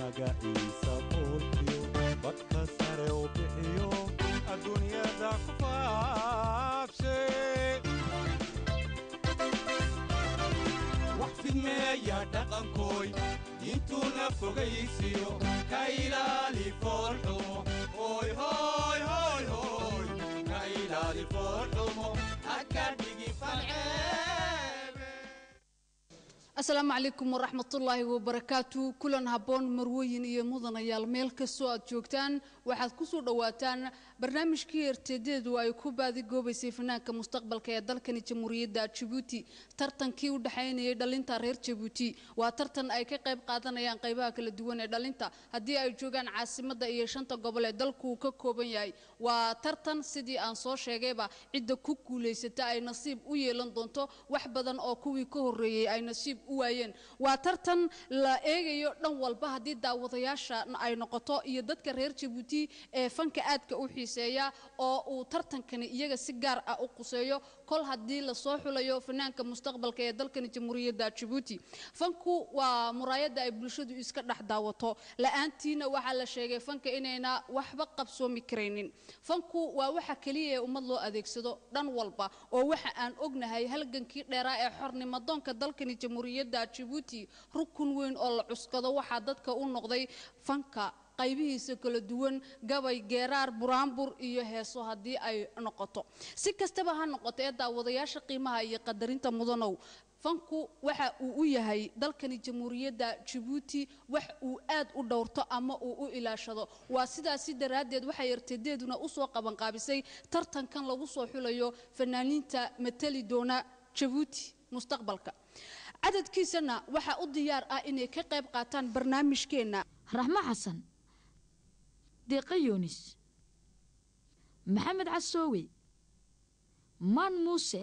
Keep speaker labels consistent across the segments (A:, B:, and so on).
A: magaciisa buurtiyo badka sare u bixiyo adduunyada ku faafshe wax fidmeeya dhaqankooy diintuna fogaysiyo ka ilaali foolxumo oy hoy hoy hoy ka ilaali foolxumo haka dhigi falceebe
B: asalaamu calaykum waraxmatullaahi wabarakaatu kulan habboon marwooyin iyo mudanayaal meel kastoo aad joogtaan waxaad ku soo dhowaataan barnaamijkii erteedeedu ay ku baadigoobaysay fanaanka mustaqbalka ee dalkani jamhuuriyadda jabuuti tartankii u dhexaynayay dhalinta reer jabuuti waa tartan ay ka qayb qaadanayaan qaybaha kala duwan ee dhalinta haddii ay joogaan caasimadda iyo shanta gobol ee dalku uu ka kooban yahay waa tartan sidii aan soo sheegayba cidda ku guulaysata ay nasiib u yeelan doonto wax badan oo kuwii ka horreeyey ay nasiib u waayeen waa tartan la eegayo dhan walba haddii daawadayaasha ay noqoto iyo dadka reer jabuuti ee fanka aadka u xiiseeya oo uu tartankani iyaga si gaar ah u quseeyo kol haddii lasoo xulayo fanaanka mustaqbalka ee dalkani jamhuuriyadda jabuuti fanku waa muraayadda ay bulshadu iska dhex daawato la-aantiina waxaa la sheegay fanka inayna waxba qabsoomi karaynin fanku waa waxa keliya ee ummad loo adeegsado dhan walba oo waxa aan ognahay halgankii dheeraa ee xornimadoonka dalkani jamhuuriyadda jabuuti rukun weyn oo la cuskado waxaa dadka u noqday fanka qaybihiisa kala duwan gabay geeraar buraanbur iyo heeso haddii ay noqoto si kastaba ha noqoto ee daawadayaasha qiimaha iyo qadarinta mudanow fanku waxa uu u yahay dalkani jamhuuriyadda jabuuti wax uu aad u dhowrto ama uu u ilaashado waa sidaasi daraaddeed waxay ertadeeduna usoo qabanqaabisay tartankan lagu soo xulayo fanaaniinta matali doona jabuuti mustaqbalka cadadkiisana waxaa u diyaar ah inay ka qayb qaataan barnaamijkeenna
C: raxmo xasan deeqa yuunis maxamed casoowe maan muuse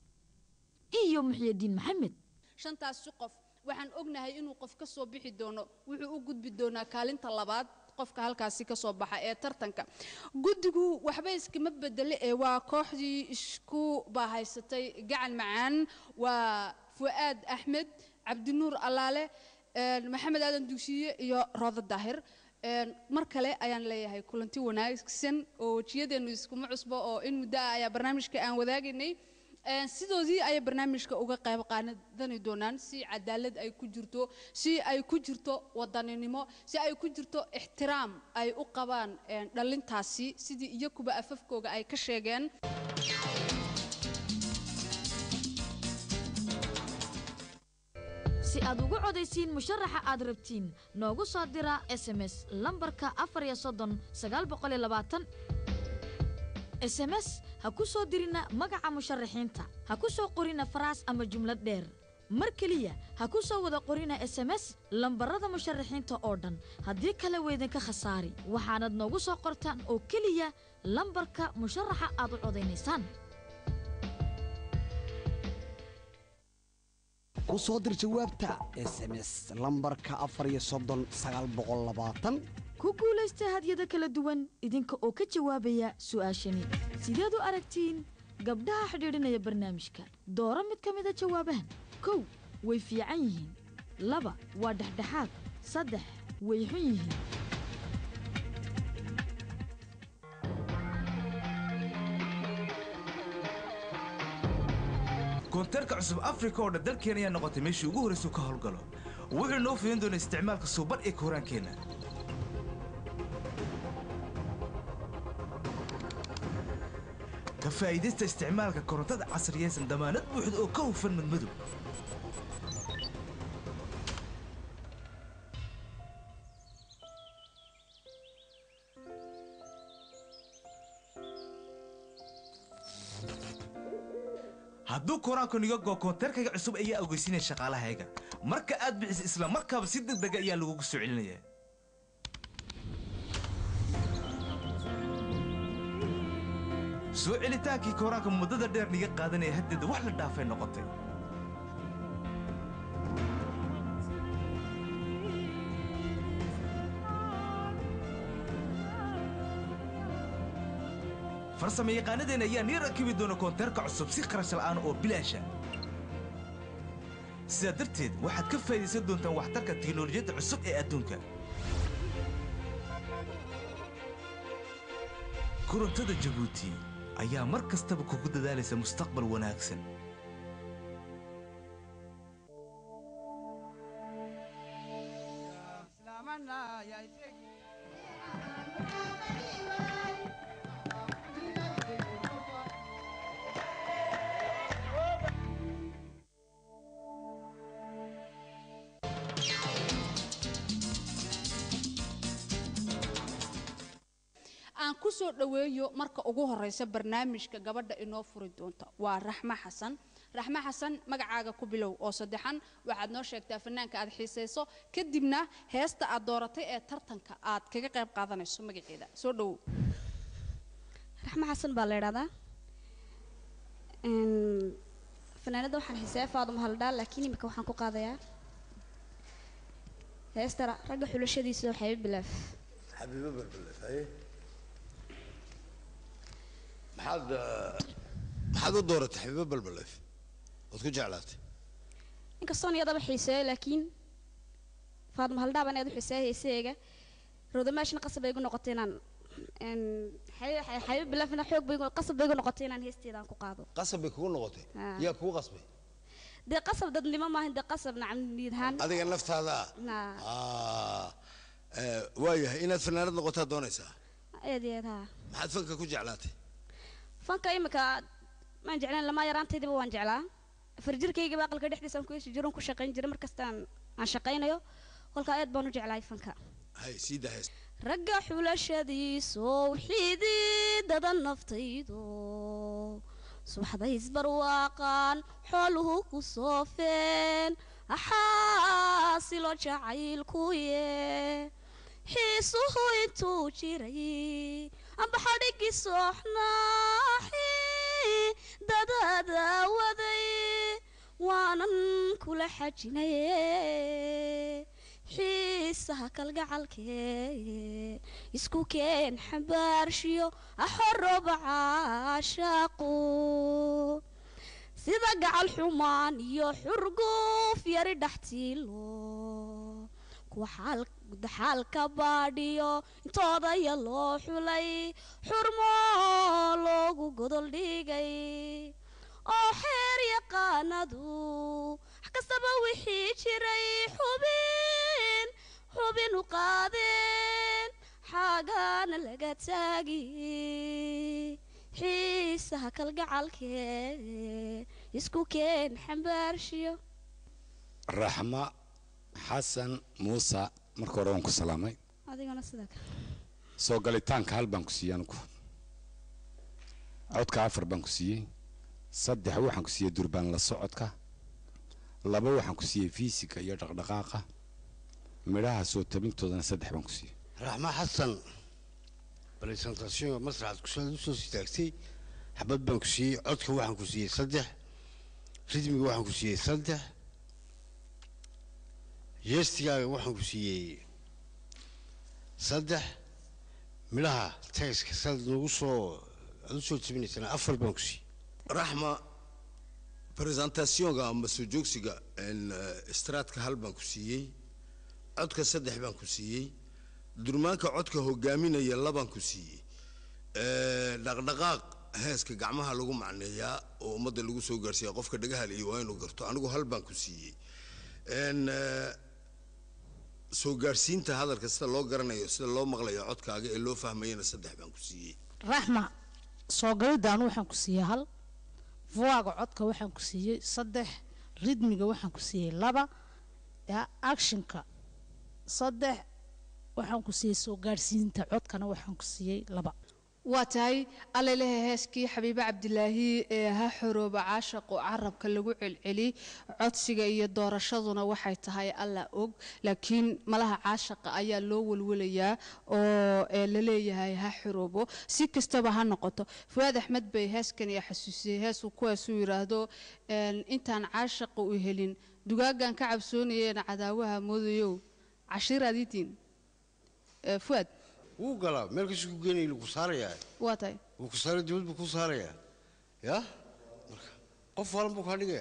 C: iyo muxyadiin maxamed
B: shantaasi qof waxaan ognahay inuu qof ka soo bixi doono wuxuu u gudbi doonaa kaalinta labaad qofka halkaasi ka soo baxa ee tartanka guddigu waxba iskama bedele ee waa kooxdii isku baahaysatay gacan macaan waa fu'aad axmed cabdinuur allaale maxamed aadan dugsiye iyo roodo daahir mar kale ayaan leeyahay kulanti wanaagsan oo wejiyadeennu iskuma cusbo oo in muddo ah ayaa barnaamijka aan wadaagaynay sidoodii ayay barnaamijka uga qayb qaadani doonaan si cadaalad ay ku jirto si ay ku jirto wadaninimo si ay ku jirto ixtiraam ay u qabaan dhalintaasi sidii iyakuba afafkooga ay ka sheegeen
C: si aad ugu codaysiin musharaxa aad rabtiin noogu soo dira sms lambarka afar iyo soddon sagaal boqol iyo labaatan sms ha ku soo dirina magaca musharaxiinta ha ku soo qorina faraas ama jumlad dheer mar keliya ha ku soo wada qorina sms lambarada musharaxiinta oo dhan haddii kale weydinka khasaari waxaanad noogu soo qortaan oo keliya lambarka musharaxa aad u codaynaysaan
D: ku soo dir jawaabta sms lambarka afar iyo soddon sagaal boqol labaatan
C: ku guulaysta hadyada kala duwan idinka oo ka jawaabaya su'aashani sideed u aragtiin gabdhaha xidhiidhinaya barnaamijka dooro mid ka mida jawaabahan kow way fiican yihiin laba waa dhexdhexaad saddex way xun yihiin
E: koonteerka cusub afrika oo dhan dalkeena ayaa noqotay meeshii ugu horraysuu ka howlgalo wuxuu noo fidin doonaa isticmaalka suuban ee kooraankeenna ka faa'iidaysta isticmaalka korontada casriyaysan damaanad buuxda oo ka hufan madmadow hadduu koraanku niga goo koonteerkayga cusub ayaa ogeysinaya shaqaalahayga marka aad bixisa isla markaaba si degdega ayaa lagugu soo celinayaa soo celitaankii koraanka muddada dheer niga qaadanaya haddeeda wax la dhaafay noqotay farsama yaqaanadeenna ayaa nii rakibi doona koonteerka cusub si kharash la'aan oo bilaasha sidaa darteed waxaad ka faa'idaysan doontaan waxtarka tiknolojiyadda cusub ee adduunka korontada jabuuti ayaa mar kastaba kugu dadaalaysa mustaqbal wanaagsan
B: aan ku soo dhoweeyo marka ugu horeysa barnaamijka gabadha inoo furi doonta waa raxmo xasan raxmo xasan magacaaga ku bilow oo saddexan waxaad noo sheegtaa fanaanka aad xiisayso kadibna heesta aad dooratay ee tartanka aad kaga qayb qaadanayso magaceeda soo dhowow
F: raxmo xasan baa la idhahdaa fanaanada waxaan xiiseeya faaduma haldhaa laakiin imika waxaan ku qaadayaa heesta ra- ragga xulashadiisa waxay bilaaf
G: xabiibo balbalef haye maxaad eh, maxaad u dooratay xabiibo balbalef ood ku jeclaatay
F: inkastoon iyadaba xiiseeyo laakiin faaduma haldhaa baan aad u xiiseeya heesaheega roodamaashina qasab bay igu noqotay inaan een, xabi- xa- xabiib bilaafna xoog bay igu- qasab bay igu noqotay inaan heesteeda aan ku qaado
G: qasab bay kugu noqotay
F: Ah.
G: yaa kugu qasbay
F: dee qasab dadnimo maahan dee qasab nacam niyad ahaan
G: adiga naftaada
F: Naa.
G: ah eh, waayahay inaad fanaanad noqotaa doonaysaa
F: aad iyo aad haa
G: maxaad fanka ku jeclaatay
F: fanka imika maan jeclaan lamaa yaraantaydiba waan jeclaa farjirkaygaba aqalka dhexdiisaan ku hesi jiron ku shaqayn jiray markastaan aan shaqaynayo kolkaa aad baan u jeclahay fanka
G: hay sii daa hees
F: ragga xulashadiisoo xididada naftaydo subaxday isbarwaaqaan xooluhu ku soofeen axaasilo jacaylkuye xiisuhu intuu jiray amba xadhigii sooxnaaxi dadada waday waanan kula xajinaye xiisaha kalgacalkee isku keen xambaarshiyo axoroba caashaaqu sida gacal xumaan iyo xurguuf yari dhaxtiilo kuwa xaal- daxaalka baadhiyo intoodaya loo xulay xurmo loogu godol dhigay oo xeer yaqaanadu wax kastaba wixii jiray xubin xubin u qaadeen xaagaana laga taagi xiisaha kalgacalkee isku keen xambaarshiyo
H: raxma xasan muuse marka hore waan ku salaamay
F: adigana sidaa kale
H: soo galitaanka hal baan ku siiyey anigu codka afar baan ku siiyey saddex waxaan ku siiyey durbaan la socodka laba waxaan ku siiyey fiisika iyo dhaqdhaqaaqa midhaha soo tabintoodana saddex baan ku siiyey
G: raxma xasan presentation masraxaad kusoo usoo istaagtay xabad baan ku siiyey codka waxaan ku siiyey saddex ridmiga waxaan ku siiyey saddex yeestigaaga waxaan ku siiyey saddex midhaha tagska saad nagu soo aad usoo tabinaysana afar baan ku siiyey raxma presentationga ama soo joogsiga straadka hal baan ku siiyey codka saddex baan ku siiyey durmaanka codka hogaaminaya labaan ku siiyey Eh, dhaqdhaqaaq heeska gacmaha lagu macneeyaa oo ummadda lagu soo gaarsiiya qofka dhagahal iyo waa inuu garto anigu hal baan ku siiyey En, eh, soo gaarsiinta hadalka sida loo garanayo sida loo maqlayo codkaaga ee loo fahmayana saddex baan ku siiyey
I: raxma soo galidaan waxaan ku siiyey hal vuaga codka waxaan ku siiyey saddex ridmiga waxaan ku siiyey laba ya actionka saddex waxaan ku siiyey soo gaadhsiinta codkana waxaan ku siiyey laba
B: waa tahay allelehe heeskii xabiibe cabdilaahi ee ha xorooba caashaqo carabka lagu celceli codsiga iyo doorashaduna waxay tahay alla og laakiin malaha caashaqa ayaa loo welwelayaa oo ee la leeyahay ha xoroobo si kastaba ha noqoto fuaad axmed bay heeskan iyo xasuusiyey heesuu kuwaasuu yidhaahdo een, intaan caashaqa u helin dugaagan ka cabsoonayeen cadaawaha moodayow cashiiraad idiin fuaad
G: wuu galaa meel kasii ku geenaya lagu saarayaa
B: waa tahay
G: wuu ku saaray dibad buu ku saarayaa ya marka qof walan buu kaa dhigayaa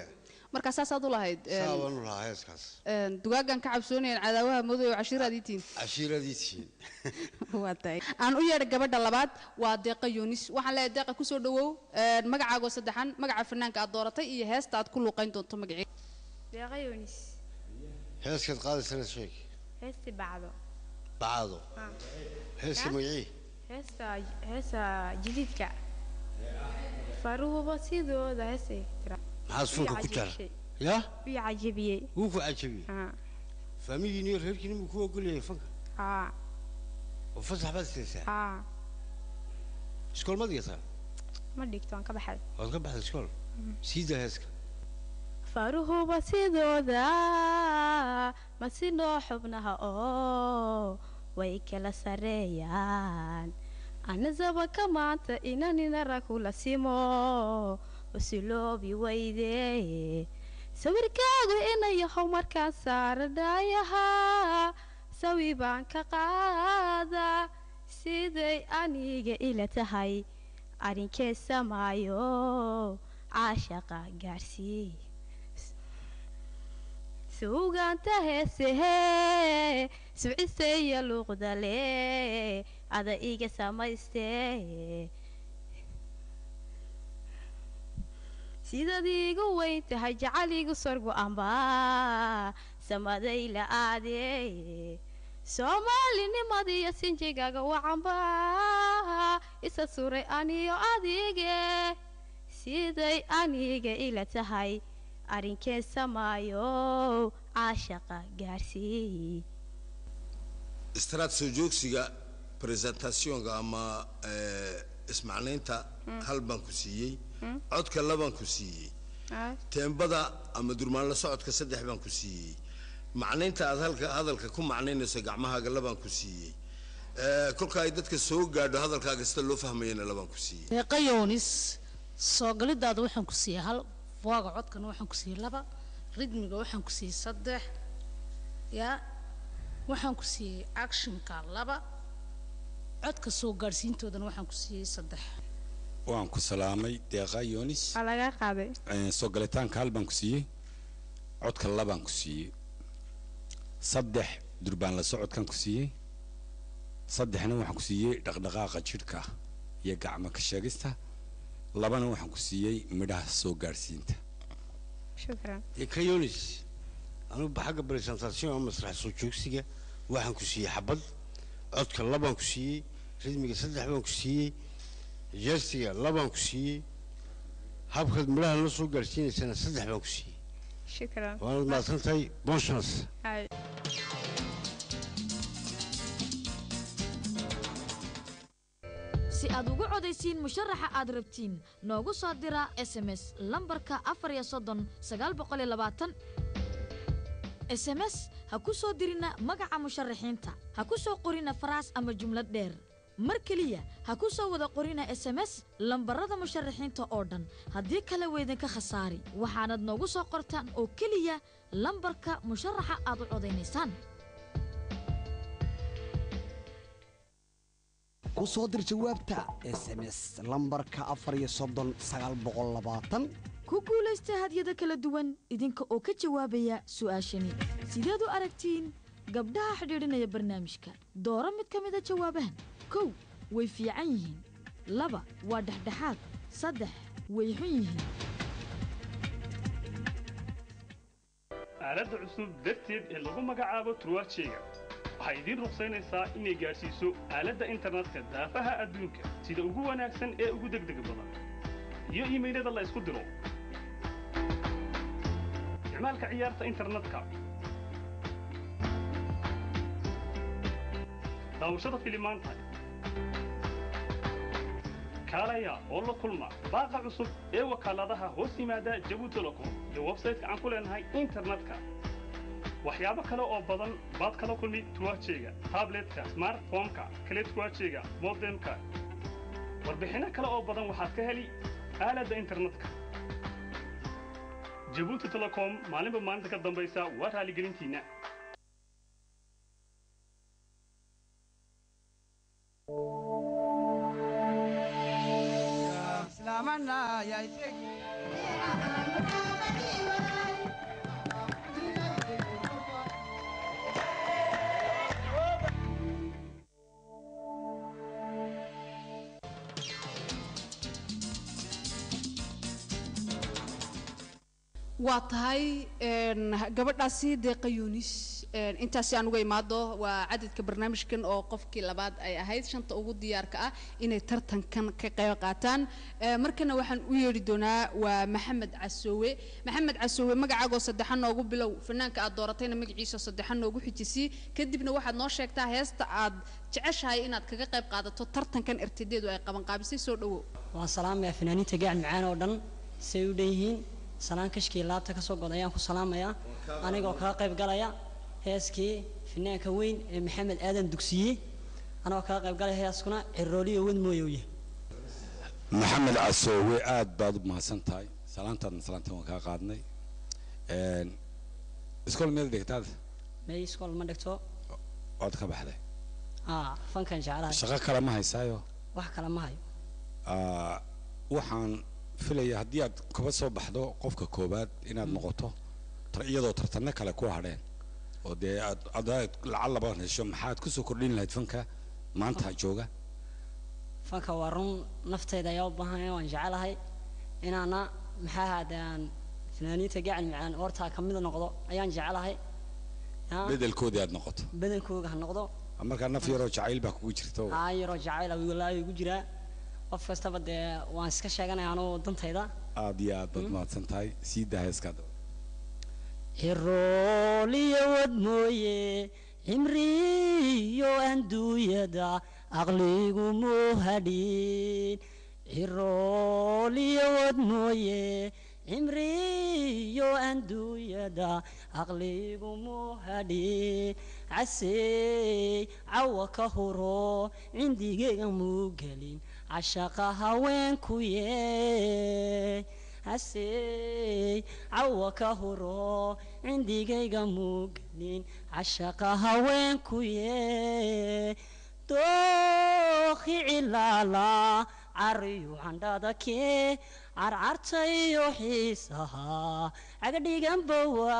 B: marka saasaad u lahayd een,
G: saa baan u lahaa heeskaas
B: een, dugaagan ka cabsoonayan cadaawaha madow oo cashiiraadii tihiin
G: cashiiradii tihiin
B: waa tahay aan u yeedhay gabadha labaad waa deeqa yunis waxaan leeyahay deeqa kusoo dhawow een, magacaagoo saddexan magaca fanaanka aad dooratay iyo heesta aad ku luuqayn doonto magacii
J: deeqa yunis
G: heeskaad qaadaysana sheeg
J: heesti bacdo
G: bacado
J: Ah.
G: heeska
J: Ya?
G: magacii
J: heesta heesta jadiidka faruhuba sidooda heestay tira
G: maxaad funka ku jara
J: Wii
G: yaa
J: cajabiyey
G: wuu ku cajabiyey
J: Ah.
G: faamigiin iyo reerkiin muu ku ogolyahay fanka
J: haa
G: oo fasax baad istaysaa
J: haa
G: iskool ma dhigataa
J: ma dhigto waan ka baxay
G: waad ka baxday iskool siida heeska
J: faruhuba sidooda ma sinoo xubnaha oo way kala sareeyaan anasaba ka maanta inaninara kula simo usiloobi weyde sawirkaagu inayahow markaan saara dhaayahaa sawi baan ka qaadaa siday aniga ila tahay arrinkee samaayo caashaqa gaarsii suugaanta heesehee suciseeya luuqdale ada iga samaystee sidaad iigu weyn tahay jacal igu sorgo amba samaday la aadee soomaalinimadiyo sinjigaaga wacanba isa suray aniyo adige siday aniga ila tahay arrinkeen samaayo caashaqa gaarsii
G: istaraad soo joogsiga presentationka ama eh, ismacnaynta hal baan ku siiyey codka labaan ku siiyey teembada ama durmaan la socodka saddex baan ku siiyey macnaynta aad halka hadalka ku macnaynayso gacmahaaga labaan ku siiyey Eh, kolka ay dadka soo gaadho hadalkaaga sida loo fahmayana labaan ku siiyey
I: deeqa yoonis soo galidaada waxaan ku siiyey hal waaga codkana waxaan ku siiyey laba ridmiga waxaan ku siiyey saddex yaa waxaan ku siiyey actionka laba codka soo gaadhsiintoodana waxaan ku siiyey saddex
H: waan ku salaamay deeqa yoonis
J: waa laga qaaday
H: Eh, soo galitaanka hal baan ku siiyey codka labaan ku siiyey saddex durbaan la socodkan ku siiyey saddexna waxaan ku siiyey dhaqdhaqaaqa jidhka iyo gacmo ka sheegista labana waxaan ku siiyey midhaha soo gaadhsiinta
J: shukran
G: kayonis anugu xagga presentation ama masrax soo joogsiga waxaan ku siiyey xabad codka labaan ku siiyey ridmiga saddex baan ku siiyey jeestiga labaan ku siiyey habkaad midhaha la soo gaadhsiinaysana saddex baan ku siiyey
J: shukran
G: waanad mahadsantahay bon chance
J: Ay.
C: si aad ugu codaysiin musharaxa aad rabtiin noogu soo dira sms lambarka afar iyo soddon sagaal boqol iyo labaatan sms ha ku soo dirina magaca musharaxiinta ha ku soo qorina faraas ama jumlad dheer mar keliya ha ku soo wada qorina sms lambarada musharaxiinta oo dhan haddii kale weydinka khasaari waxaanad noogu soo qortaan oo keliya lambarka musharaxa aad u codaynaysaan
D: ku soo dir jawaabta sms lambarka afar iyo soddon sagaal boqol labaatan
C: ku guulaysta hadyada kala duwan idinka oo ka jawaabaya su'aashani sideed u aragtiin gabdhaha xidhiidhinaya barnaamijka dooro mid ka mida jawaabahan kow way fiican yihiin laba waa dhexdhexaad saddex way xun yihiin
K: aaladda cusub darteed ee lagu magacaabo turwaajeyga waxay idiin ruqsaynaysaa inay gaadhsiiso aaladda internetka daafaha adduunka sida ugu wanaagsan ee ugu degdega badan iyo iimaylada la isku diro isticmaalka ciyaarta internetka daawashada filimaanta kaalaya oo la kulma baaqa cusub ee wakaaladaha hoos yimaada jabu telecom iyo websayte-ka aan ku leenahay internetka waxyaabo kale oo badan baad kala kulmi tuwaajeyga tabletka smartphone-ka kale tuwaajeyga modemka warbixinno kale oo badan waxaad ka heli aaladda internetka jabuuti telecom maalinba maalinta ka dambaysa waa raaligelintiinna
A: islaamana ya iseg
B: waa tahay een, gabadhaasi deeqa yunis een, intaasi aan uga imaado waa cadadka barnaamijkan oo qofkii labaad ay ahayd shanta ugu diyaarka ah inay tartankan ka qayb qaataan Ee, markana waxaan u yeedhi doonaa waa maxamed casoowe maxamed casoowe magacaagoo saddexan noogu bilow fanaanka aad dooratayna magaciisa saddexan noogu xijisii kadibna waxaad noo sheegtaa heesta aad jeceshahay inaad kaga qayb qaadato tartankan ertadeedu ay qabanqaabisay soo dhowow
L: waan salaamayaa fanaaniinta gacan macaan oo dhan say u dhan yihiin salaan kashkii laabta kasoo god ayaan ku salaamayaa anigoo kaga qayb galaya heeskii fanaanka weyn ee maxamed aadan dugsiye anagoo kaga qayb galaya heeskuna cirooliyo wad mooyowye
H: maxamed casoowe aad baad u mahadsan tahay salaantaadna salaantan waan kaa qaadnay Een, iskool meel dhigtaad
L: may iskool ma dhigto
H: waad ka baxday
L: aa fankan jeclahay
H: shaqo kale ma haysaayo
L: wax kale ma hayo
H: Ah, waxaan filaya haddii aad kaba soo baxdo qofka koowaad inaad noqoto tar- iyadoo tartanno kale ku hadheen oo dee aad adaad lacag laba hesho maxaad kusoo kordhin lahayd fanka maanta jooga
L: fanka waa run naftayda ayaa u baahan waan jecelahay inaana maxaa ahaadaan fanaaniinta gacan macaan hortaa ka mid noqdo ayaan jecelahay yaa,
H: bedelkoodii aad noqoto
L: badankooga ha noqdo
H: markaa naf yaroo jacayl baa kugu jirta oo
L: aa yaroo jacayl walaayo igu jiraa qof kastaba dee waan iska sheeganaya anugu dantayda
H: aad iyo aad baad mahadsan tahay sii daa heeskaad
L: cirooliyo wad mooye cimriyo anduuyada aqligu muu hadhin cirooliyo wad mooye cimriyo anduuyada aqligu muu hadhin casey cawa ka huro cindigeyga muu gelin cashaqa haweenku yee hasey cawa ka huro cindigayga muugelin cashaqa haweenku yee dookhi cilaala cariyu candhada kee carcartayo xiisaha cagadhiganba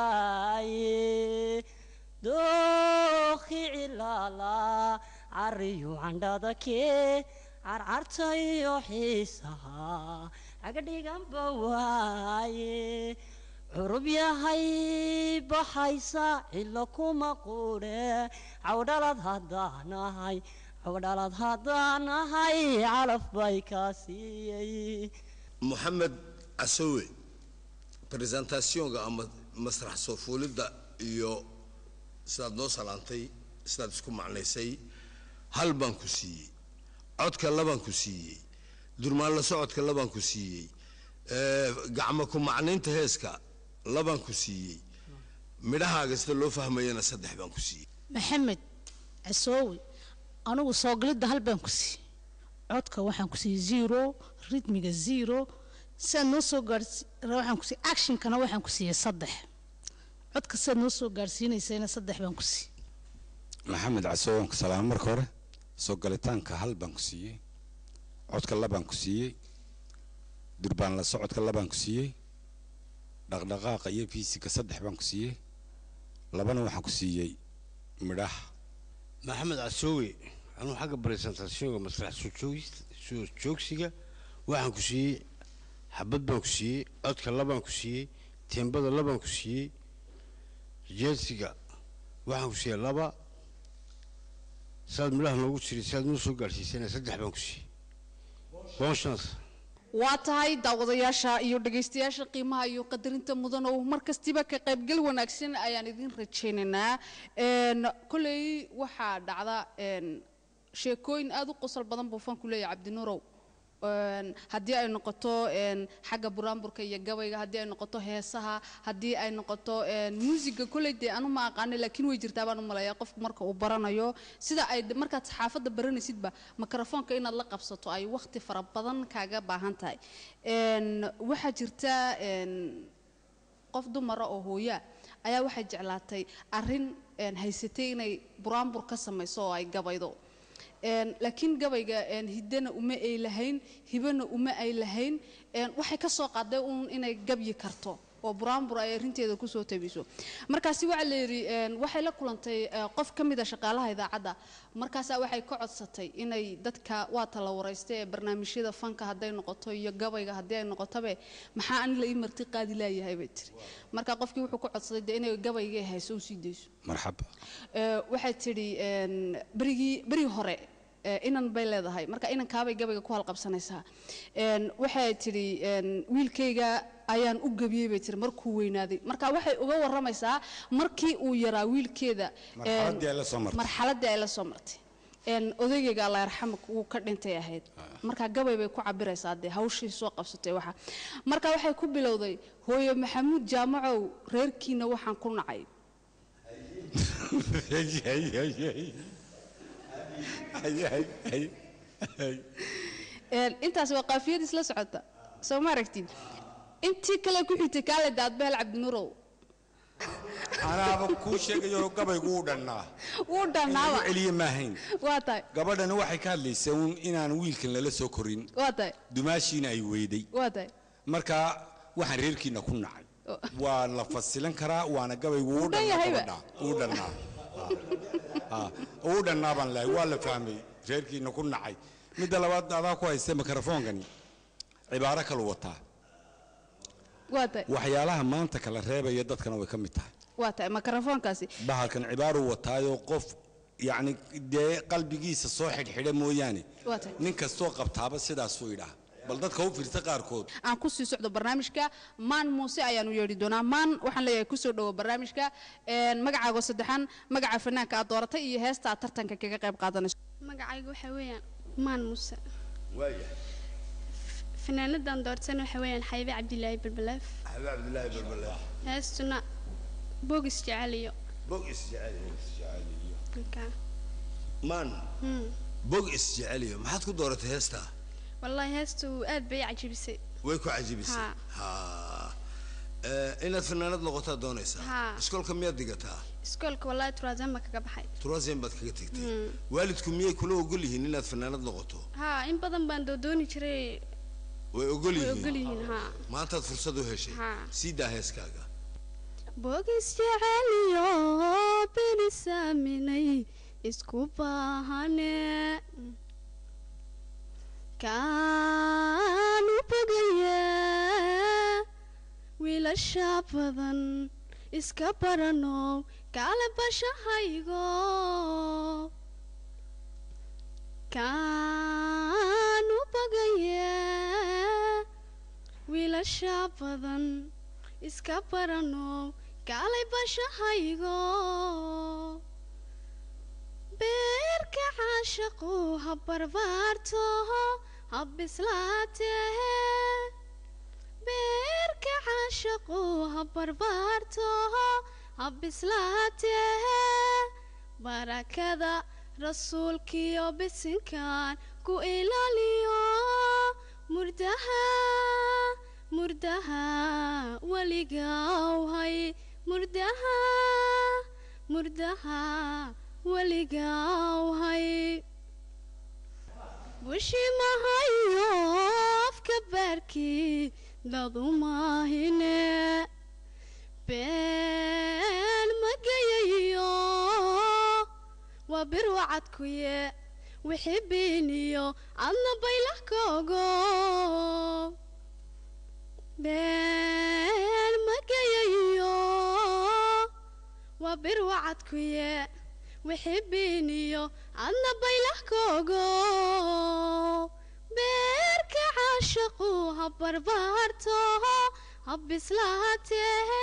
L: waaye dookhi cilaala cariyu candhada kee carcartayo xiisaha cagadhiganba waaye curub yahay baxaysa cilo kuma quudhe cawdhalad haddaanahay cawdhalad haddaanahay calaf bay kaa siiyey
G: moxamed casowe presentationka ama masrax soo fuulidda iyo sidaad noo salaantay sidaad isku macnaysay hal baan ku siiyey codka labaan ku siiyey durmaan la socodka labaan ku siiyey ee, gacmo ku macnaynta heeska labaan ku siiyey midhahaaga sida loo fahmayana saddex baan ku siiyey
I: maxamed casoowe anigu soo galidda hal baan ku siiyey codka waxaan ku siiyey zero ritmiga zero sidaad noo soo gaarsi waxaan ku siiyey actionkana waxaan ku siiyey saddex codka sidaad noo soo gaarsiinaysayna saddex baan ku siiyey
H: maxamed casoowe waan ku salaamo marka hore soo galitaanka hal baan ku siiyey codka labaan ku siiyey durbaan la socodka labaan ku siiyey dhaqdhaqaaqa iyo fiisiga saddex baan ku siiyey labana waxaan ku siiyey midhaha
G: maxamed casoowe anuu xagga presentationka masrax soo joogis- soo joogsiga waxaan ku siiyey xabad baan ku siiyey codka labaan ku siiyey teembada labaan ku siiyey jeesiga waxaan ku siiyey laba saad midhaha noogu jiray saad noo soo gaadhsiisana saddex baan ku siiyey bon chance
B: waa tahay daawadayaasha iyo dhegaystayaasha qiimaha iyo qadarinta mudan oo mar kastiba ka qaybgal wanaagsan ayaan idin rajaynaynaa Een, kolley waxaa dhacda een, sheekooyin aad u qosol badan buu fanku leeyahay cabdinuurow Een, haddii ay noqoto een, xagga buraanburka iyo gabayga haddii ay noqoto heesaha haddii ay noqoto een, muusiga kolley dee anu ma aqaana laakiin way jirtaa baan u maleeyaa qofku marka uu baranayo sida ay markaad saxaafadda baranaysidba mikrofoonka inaad la qabsato ay waqti fara badan kaaga baahan tahay Een, waxaa jirta een, qof dumara oo hooyaa ayaa waxay jeclaatay arrin een, haysatay inay buraanbur ka samayso oo ay gabaydo Een, laakiin gabayga een, hiddana uma ay lahayn hibana uma ay lahayn een, waxay ka soo qaaday uun inay gabyi karto oo buraanbur ay arrinteeda kusoo tabiso markaasi waxaa la yidhi een, waxay la kulantay eh, qof ka mid a shaqaalaha idaacadda markaasaa waxay ka codsatay inay dadka waa tala waraysta ee barnaamijyada fanka hadday noqoto iyo gabayga haddii ay noqotobe maxaa ani la ii marti qaadi laayahay bay tiri marka qofkii wuxuu ka codsaday dee inay gabayga hayso usii dayso
H: marxaba
B: Ee, waxay tidhi een, berigii berigii hore ee, inan bay leedahay marka inankaabay gabayga ku halqabsanaysaa Een, waxay tidhi een, wiilkayga ayaan u gebiyey bay tiri markuu weynaaday marka waxay uga waramaysaa markii uu yaraa wiilkeeda een,
H: marxaladdii ay la soo martay
B: marxaladdii ay la soo martay Een, odaygayga allah yarxamak wuu ka dhintay ahayd marka gabay bay ku cabiraysaa dee hawshii soo qabsatay waxa marka waxay ku bilowday hooyo maxamuud jaamacow reerkiina waxaan ku nacay Een, intaas waa qaafiyad isla socota soo ma aragtid intii kale ku xigtay kaale daadbeel cabdinurow
H: anaaba kuu sheegayo gabaygu uu dhannaa
B: wuu dhannaaba
H: igu celiye maahayn
B: waa tahay
H: gabadhani waxay ka hadlaysaa uun inaan wiilkan lala soo korin
B: waa tahay
H: dumaashiina ay weyday
B: waa tahay
H: marka waxaan reerkiina ku nacay waa la fasilan karaa waana gabaygu uu
B: dhan
H: dhannaa
B: yahayba.
H: gabadha uu dhannaa Ah, uu dhannaa baan lahay waa la fahmay reerkiina ku nacay midda labaad adaa ku haysta mikrofoonkani cibaaro kalu wataa
B: waa tahay
H: waxyaalaha maanta kala reebaya dadkana way ka mid tahay
B: waa tahay makarafoonkaasi
H: bahalkan cibaaruu wataayo qof yacni dee qalbigiisa soo xidhxidha mooyaane
B: waa tahay
H: nin kastoo qabtaaba sidaasuu idhaa bal dadka u fiirsa qaarkood
B: aan ku sii socdo barnaamijka maan muuse ayaanu yeedhi doonaa maan waxaan leeyahay kusoo dhowo barnaamijka Een, magacaago saddexan magaca fanaanka aad dooratay iyo heesta aad tartanka kaga qayb qaadanayso
M: magacaygu waxaa weeyaan maan muuse
G: waayahay
M: fanaanadan doortana waxaa weeyaan xaybe cabdilaahi balbalaaf
G: xabiib cabdilaahi balbala
M: heestuna boogis jeceliyo
G: bog isjeceliyo
M: markaa
G: maan
M: hmm.
G: bog isjeceliyo maxaad ku dooratay heestaa
M: wallaahi heestu aad bay i cajabisay
G: way ku cajibisay ha Eh, inaad fanaanad noqotaa doonaysaa
M: Ha.
G: iskoolka miyaad digataa
M: iskoolka wallaahi turaazan baa kaga baxay
G: turasian baad kaga tegtay
M: Hmm.
G: waalidku miyay kula ogol yihiin inaad fanaanad noqoto
M: haa in badan baan doodooni jiray
G: way ogol
M: way
G: yihiin
M: ogol yihiin haa
G: maantaad fursad u heshay
M: Ha.
G: sii daa heeskaaga
M: boogis jeceliyo benisaaminay isku baahane kaanu bogaye wiilasha badan iska barano kaale bashahaygo kaanu bogaye wiilasha badan iska barano kaalay bashahaygo beerka caashaqu ha barbaarto ha bislaatee beerka caashaqu ha barbaarto ha bislaatee barakada rasuulkiyo bisinkan ku ilaaliyo murdaha murdaha weligawhay murdaha murdaha weligawhay bushimahayo afka baarkii dadumahine been magayayo waa bir wacadkuye wixii beeniyo adna baylah koogo been magayayo waa bir wacadkuye wixii beeniyo adna baylah koogo beerka caashaqu ha barbaarto ha bislaatee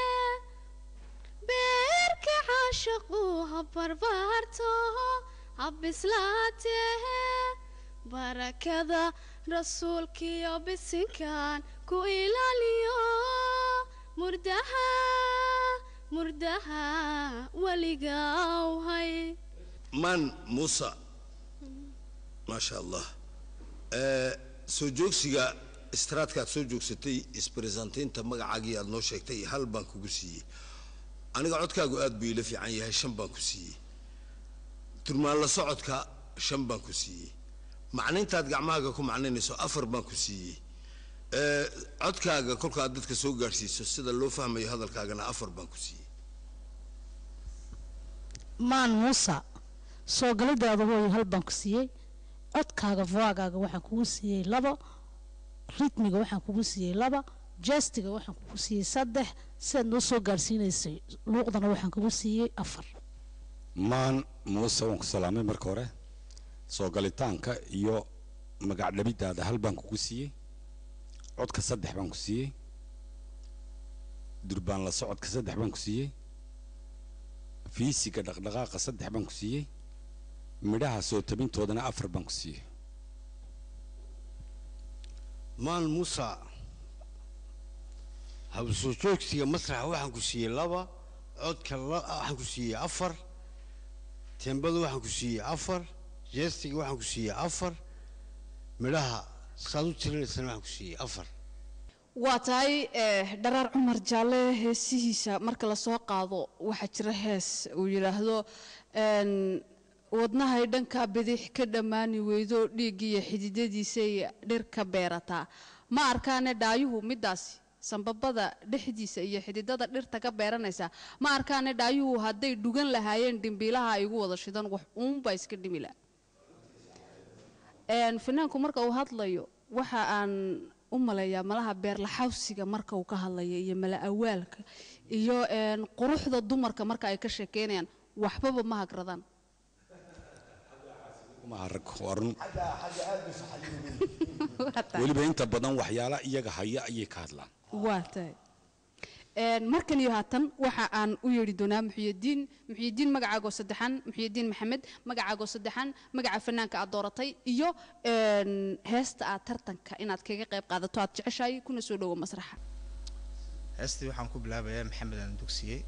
M: beerka caashaqu ha barbaarto ha bislaatee barakada rasuulkiyo bisinkan ku ilaaliyo murdaha murdaha weligawhay
G: maan muusa maasha allah Eh, soo joogsiga istaraadka aad soo joogsatay isbresantaynta magacaagii aad noo sheegtay hal baan kugu siiyey aniga codkaagu aad buu ila fiican yahay shan baan ku siiyey turmaan la socodka shan baan ku siiyey macnayntaad gacmahaaga ku macnaynayso afar baan ku siiyey Ee, codkaaga kolkaad dadka soo gaadhsiiso sida loo fahmayo hadalkaagana afar baan ku siiyey
I: maan muusa soo galidaada hooyo hal baan ku siiyey codkaaga voagaaga waxaan kugu siiyey labo ritmiga waxaan kugu siiyey laba jestiga waxaan kugu siiyey saddex sidaad noo soo gaadhsiinaysay luuqdana waxaan kugu siiyey afar
H: maan muuse waan ku salaamay marka hore soo galitaanka iyo magac dhabidaada hal baan kugu siiyey codka saddex baan ku siiyey durbaan la socodka saddex baan ku siiyey fiisiga dhaqdhaqaaqa saddex baan ku siiyey midhaha soo tabintoodana afar baan ku siiyey
G: maan muusa habsoo joogsiga masraxa waxaan ku siiyey laba codka la- waxaan ku siiyey afar tembada waxaan ku siiyey afar jeestiga waxaan ku siiyey afar midhaha saad u tirinaysana waxaan ku siiyey afar
B: waa tahay eh, dharaar cumar jaalle heesihiisa marka lasoo qaado waxaa jira hees uu yidhaahdo een, wadnahay dhanka bidix ka dhammaani weydo dhiiggiiyo xididadiisay dhir ka beerataa ma arkaane dhaayuhu midaasi sambabada dhexdiisa iyo xididada dhirta ka beeranaysa ma arkaane dhaayuhu hadday dhugan lahaayeen dhimbiilaha ay igu wada shidan wax uunbaa iska dhimi laha Een, finaanku marka uu hadlayo waxa aan u maleeyaa malaha beerlaxawsiga marka uu ka hadlayo iyo mala awaalka iyo een, quruxda dumarka marka ay ka sheekeynayaan waxbaba ma hagradaan
H: ma arag waa run weliba inta badan waxyaala iyaga haya ayay ka hadlaan
B: waa tahay Een, markan iyo haatan waxa aan u yeedhi doonaa muxyidiin muxyidiin magacaagoo saddexan muxyidiin maxamed magacaagoo saddexan magaca fanaanka aad dooratay iyo een, heesta aad tartanka inaad kaga qayb qaadato aad jeceshahay kuna soo dhowo masraxa
N: heestii waxaan ku bilaabayaa maxamed aan dugsiyey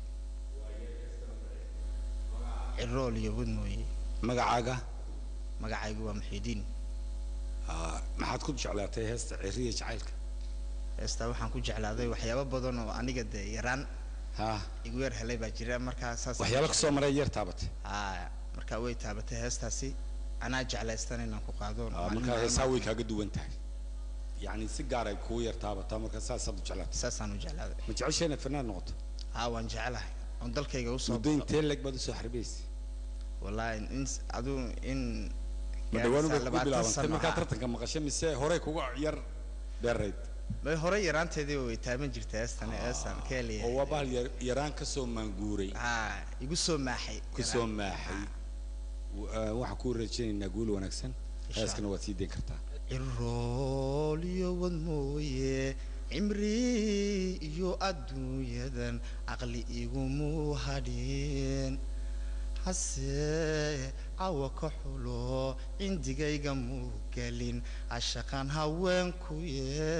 N: cirool iyo wadmooye
H: magacaaga
N: magacaygu waa muxiidiin
H: maxaad ku jeclaatay heesta ciriya jacaylka
N: heestaa waxaan ku jeclaaday waxyaabo badan oo aniga dee yaraan igu yar helay baa jira markaa saas
H: waxyaalo kasoo maray yar taabatay
N: haa markaa way taabatay heestaasi anaa jeclaystan inaan ku qaado
H: Ah,
N: maalin
H: markaa heesaa
N: maalmaha-
H: way kaaga duwan tahay yacni si gaar ay kugu yar taabataa marka saasaad u jeclaatay
N: saasaan u jeclaaday
H: ma jecesha inaad fanaan noqoto
N: haa waan jecelahay oon dalkayga usoo
H: muddo intee leg baad usoo xarbiyeysay
N: wallaahi in aduu in
H: ma dhawaan
N: gaaraysaa
H: bay kugu
N: labaatan
H: bilaabantay
N: sano
H: markaa
N: ah.
H: tartanka maqashay mise horey kuga yar dheerayd
N: bay hore yaraanteedii way taaban jirtay heestan heestan keeliya
H: oo waa bahal yar- yaraan kasoo maanguuray
N: haa igu soo maaxay
H: kusoo maaxay W- ah, waxaan kuu rajaynaynaa guul wanaagsan
N: Insha
H: heeskana waad sii dayn kartaa
N: cirool iyo wad mooye cimri iyo adduunyadan caqli igumu hadhin hase cawa ka xulo cindigayga muu gelin cashaqan haweenkuye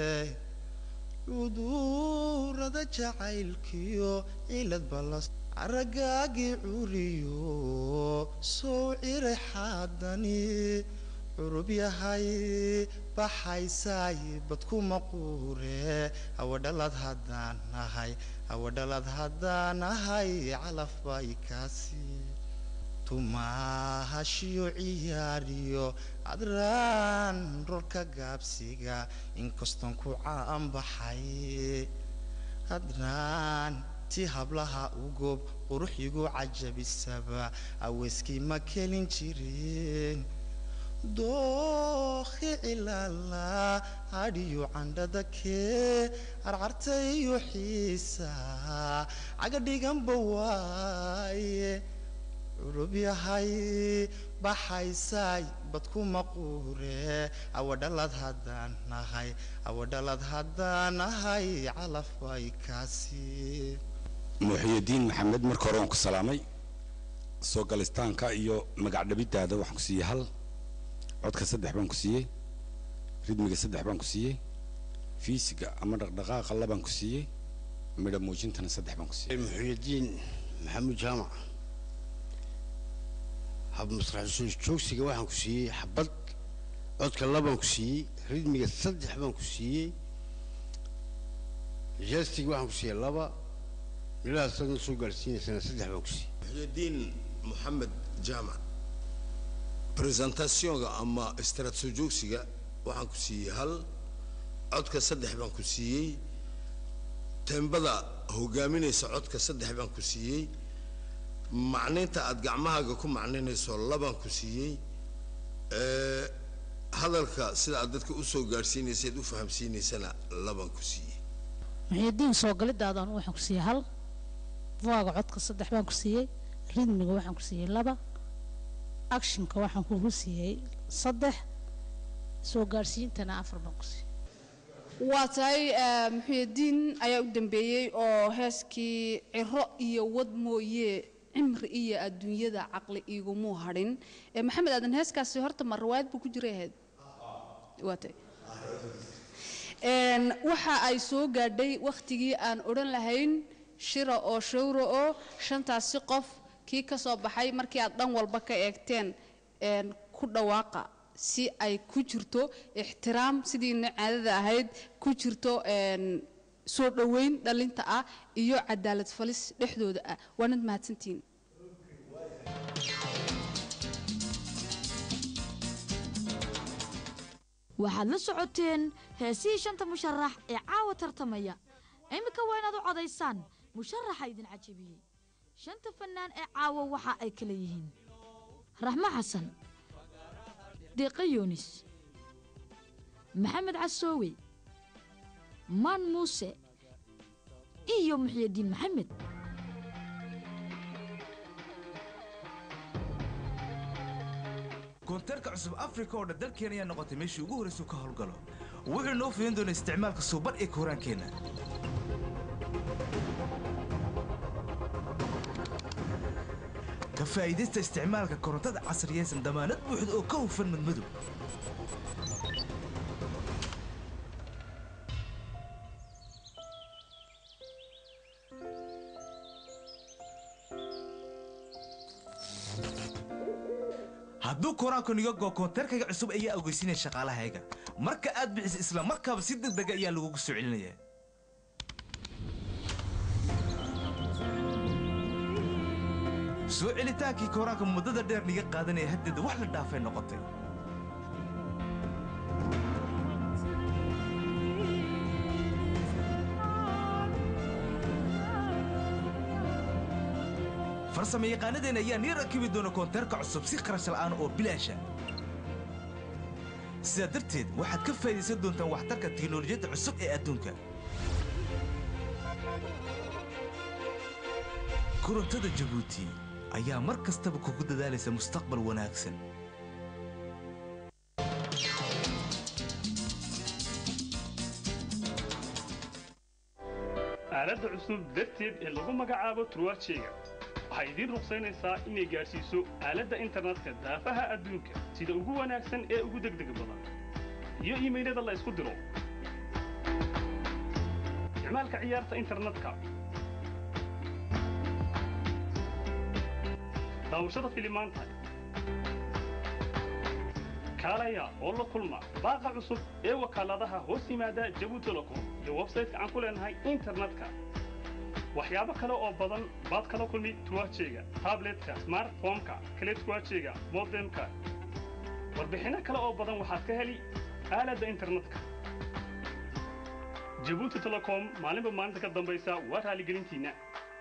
N: cudurada jacaylkiyo cilad balas aragaagii curiyo soo ciray xaadani curub yahay baxaysaay badkuma quure hawadhalad haddaan nahay hawadhalad haddaan nahay calaf bay kaasi tumahashiyo ciyaariyo adraan rolka gaabsiga inkastoon ku caanbaxay hadraan ti hablaha ugob qurux igu cajabisaba aweyskii ma kelin jirin dookhi cilala hadhiyo candhada kee carcarta iyo xiisa caga dhiganba waaye curub yahay baxaysaay badkuma quure awadhalad haddaan nahay awadhalad haddaan nahay calaf bay kaasi
H: muxyidiin maxamed marka hore waan ku salaamay soo galistaanka iyo magac dhabidaada waxaan ku siiyey hal codka saddex baan ku siiyey ridmiga saddex baan ku siiyey fiisiga ama dhaqdhaqaaqa labaan ku siiyey midha muujintana saddex baan ku siiyey
G: muxyidiin maxamuud jaamac hab masrax soo joogsiga waxaan ku siiyey xabad codka labaan ku siiyey ridmiga saddex baan ku siiyey jeestiga waxaan ku siiyey laba midhaha sadna soo gaarsiinaysana saddex baan ku siiyey muxyidiin moxamed jaamac presentationga ama istaraat soo joogsiga waxaan ku siiyey hal codka saddex baan ku siiyey teembada hogaaminaysa codka saddex baan ku siiyey macnaynta aad gacmahaaga ku macnaynayso labaan ku siiyey ee, hadalka sida aad dadka usoo gaadhsiinaysayd u fahamsiinaysana labaan ku siiyey
I: muxiidiin soo galidaadan waxaan ku siiyey hal voaga codka saddex baan ku siiyey ridmiga waxaan ku siiyey laba actionka waxaan kugu siiyey saddex soo gaadhsiintana afar baan ku siiyey
B: waa tahay eh, muxuudiin ayaa u dambeeyey oo heeskii ciro iyo wad mooye cimri iyo adduunyada caqli igumuu hadhin Eh, maxamed aadan heeskaasi horta ma rawaayad buu ku jiray ahayd waa tahay Een, waxa ay soo gaadhay wakhtigii aan odhan lahayn shira oo shawra oo shantaasi qof kii ka soo baxay markii aad dhan walba ka eegteen een, ku dhawaaqa si ay ku jirto ixtiraam sidiina caadada ahayd ku jirto een, soo dhoweyn dhalinta ah iyo cadaalad falis dhexdooda ah waanad mahadsantihiin
C: waxaad la socoteen heesihii shanta musharax ee caawa tartamaya iminka waa inaad u codaysaan musharaxa idin cajabiyey shanta fannaan ee caawa waxa ay kala yihiin raxmo xasan deeqa yuunis maxamed casoowe maan muuse iyo muxyidiin maxamed
E: koonteerka cusub afrika oo dhan dalkeena ayaa noqotay meeshii ugu horraysuu ka howlgalo wuxuu inoo fidin doonaa isticmaalka suuban ee kooraankeenna ka faa'iidaysta isticmaalka korontada casriyaysan damaanad buuxda oo ka hufan madmadow hadduu koraanku niga goo koonteerkayga cusub ayaa ogeysinaya shaqaalahayga marka aad bixiso isla markaaba si degdega ayaa lagugu soo celinaya soo celitaankii koraanka muddada dheer niga qaadanaya haddeeda wax la dhaafay noqotay farsamo yaqaanadeen ayaa nii rakibi doona koonteerka cusub si kharash la'aan oo bilaasha sidaa darteed waxaad ka faa'idaysan doontaan waxtarka tiknolojiyadda cusub ee adduunka korontada jabuuti ayaa mar kastaba kugu dadaalaysa mustaqbal wanaagsan
K: aaladda cusub darteed ee lagu magacaabo turwaajeyga waxay idiin ruqsaynaysaa inay gaadhsiiso aaladda internetka daafaha adduunka sida ugu wanaagsan ee ugu degdega badan iyo iimaylada la isku diro isticmaalka ciyaarta internetka daawashada filimaanta kaalaya oo la kulma baaqa cusub ee wakaaladaha hoos yimaada jabuuti telecom iyo websayte aan ku leenahay internetka waxyaabo kale oo badan baad kala kulmi tuwaajeyga tabletka smartphoneka kale tuwaajeyga modemka warbixinno kale oo badan waxaad ka heli aaladda internetka jabuuti telecom maalinba maalinta ka dambaysa waa raaligelintiinna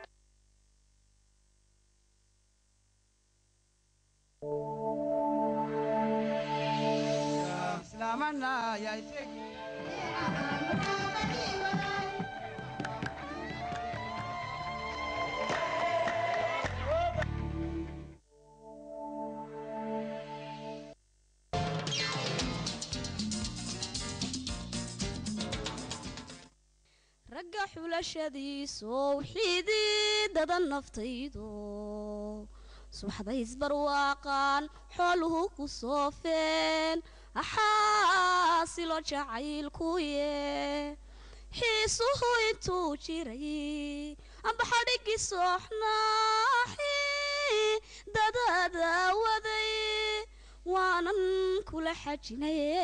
F: ragga xulashadiisow xiididada naftaydo subaxday isbarwaaqaan xooluhu ku soofeen axaasilo jacaylkuye xiisuhu intuu jiray amba xadhigii sooxnaaxi dadada waday waanan kula xajinaye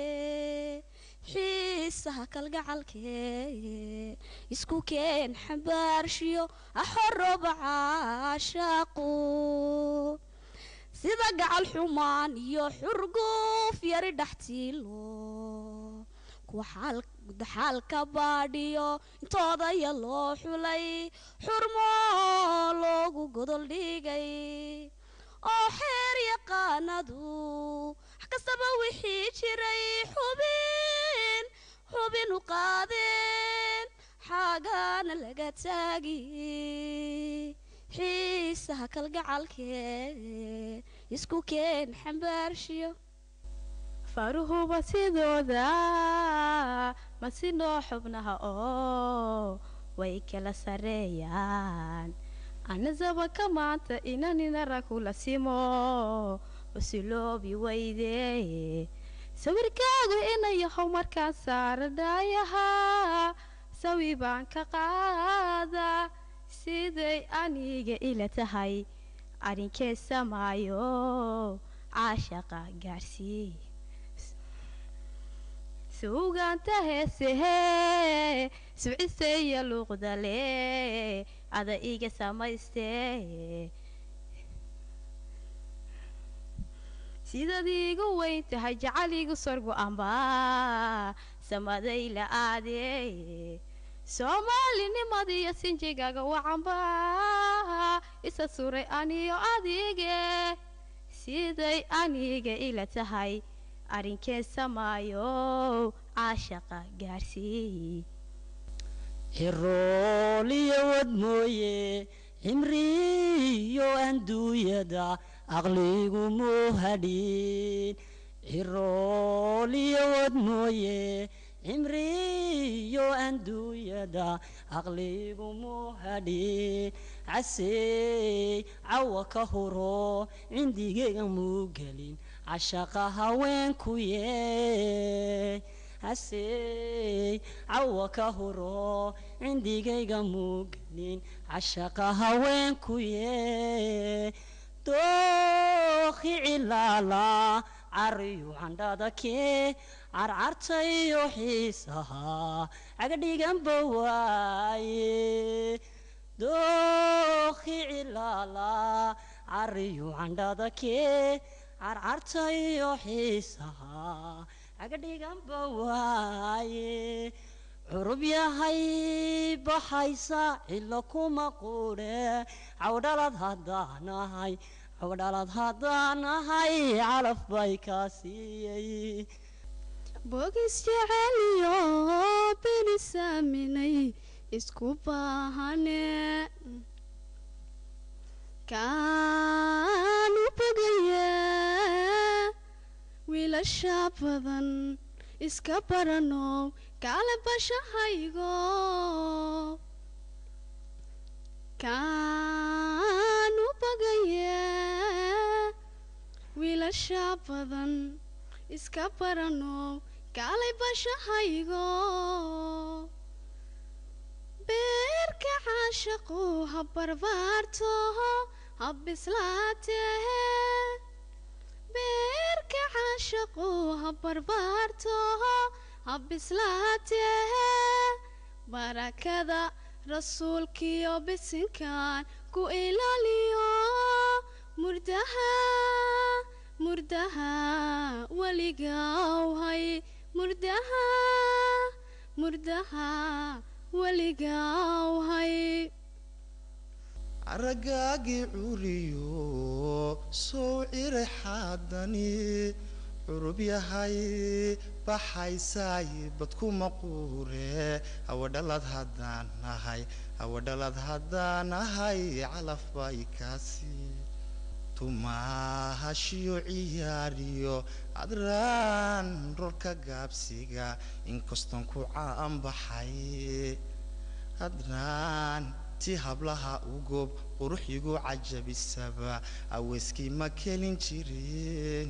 F: xiisaha kalgacalkee isku keen xambaarshiyo axoroba caashaaqu sida gacal xumaan iyo xurguuf yari dhaxtiilo kuwa xaal gudaxaalka baadhiyo intoodaya loo xulay xurmo loogu godol dhigay oo xeer yaqaanadu wax kastaba wixii jiray xubin xubin u qaadeen xaagaana laga taagi xiisaha kalgacalkee isku keen xambaarshiyo
J: faruhuba sidooda ma sinoo xubnaha oo way kala sareeyaan anasaba ka maanta inaninara kula simo usiloobi weyde sawirkaagu inayahow markaan saara dhaayahaa sawi baan ka qaada siday aniga ila tahay arrinkee samaayo caashaqa gaarsii suugaanta heesehee suciseeya luuqdale ada iga samaystee sidaad iigu weyn tahay jacaligu sorgu amba samaday la aadee soomaalinimadiyo sinjigaaga wacanba isa suray aniyo adige siday aniga ila tahay arrinkee samaayo caashaqa gaarsii
L: cirooliyo wad mooye cimriyo anduuyada aqligu muu hadhin cirooliyo wad mooye cimriyo anduuyada aqligu muu hadhin casey cawa ka huro cindigeyga muu gelin cashaqa haweenku yee hasey cawa ka huro cindigayga muugelin cashaqa haweenku yee dookhi cilaala cariyu candhada kee carcartayo xiisaha cagadhiganba waaye dookhi cilaala cariyu candhada kee carcartayo xiisaha cagadhiganba waaye curub yahay baxaysa cilo kuma quudhe cawdhalad haddaanahay cawdhalad haddaanahay calaf bay kaa siiyey
M: boogis jeceliyo beni saaminay isku baahane kaanu bogaya wiilasha badan iska baranow kaale bashahaygo kaanu bogaya wiilasha badan iska baranow kaalay bashahaygo beerka caashaqu ha barbaarto ha bislaatee beerka caashaqu ha barbaarto ha bislaatee barakada rasuulkiyo bisinkan ku ilaaliyo murdaha murdaha weligawhay murdaha murdaha weligawhay
N: aragaagii curiyo sow ciray xaadani curub yahay baxaysaay badkuma quure hawadhalad haddaan nahay hawadhalad haddaan nahay calaf bay kaasi tumahashiyo ciyaariyo adraan rolka gaabsiga inkastoon ku caanbaxay hadraan ti hablaha ugob quruxigu cajabisaba aweyskii ma kelin jirin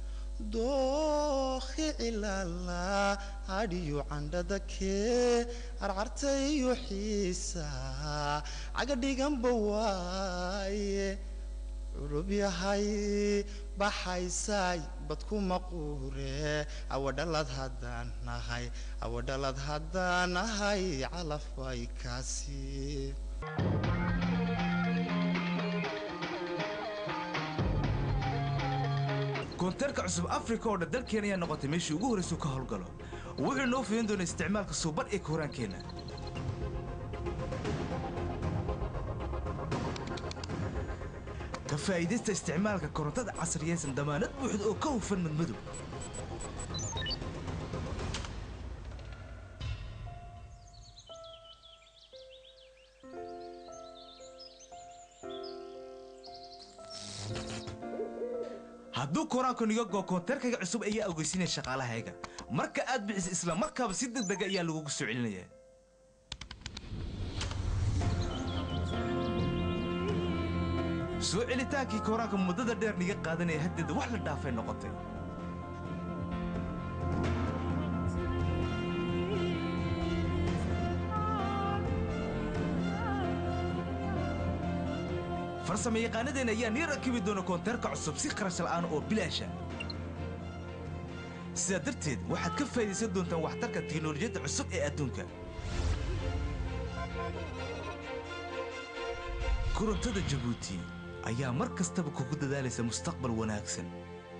N: dookhi cilala adhiyo candhada kee carcartayo xiisa cagadhiganba waaye curub yahay baxaysaay badkuma quure awadhalad haddaan nahay awadhalad haddaan nahay calaf bay kaasi
E: koonteerka cusub afrika oo dhan dalkeena ayaa noqotay meeshii ugu horreysuu ka howlgalo wuxuu noo fidin doonaa isticmaalka suuban ee kooraankeenna ka faa'iidaysta isticmaalka korontada casriyaysan damaanad buuxda oo ka hufan madmadow hadduu koraanku niga goo koonteerkayga cusub ayaa ogeysinaya shaqaalahayga marka aad bixiso isla markaaba si degdega ayaa lagugu soo celinaya soo celitaankii koraanka muddada dheer niga qaadanaya haddeeda wax la dhaafay noqotay farsama yaqaanadeen ayaa nii rakibi doona koonteerka cusub si kharash la'aan oo bilaasha sidaa darteed waxaad ka faa'idaysan doontaan waxtarka tiknolojiyadda cusub ee adduunka korontada jabuuti ayaa mar kastaba kugu dadaalaysa mustaqbal wanaagsan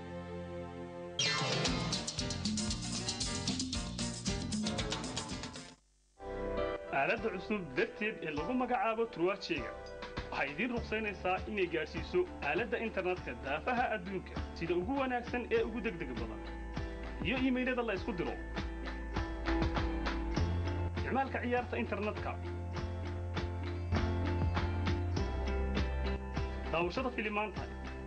K: aaladda cusub darteed ee lagu magacaabo turwaajeyga waxay idiin ruqsaynaysaa inay gaadhsiiso aaladda internetka daafaha adduunka sida ugu wanaagsan ee ugu degdega badan iyo iimaylada la isku diro isticmaalka ciyaarta internetka daawashada filimaanta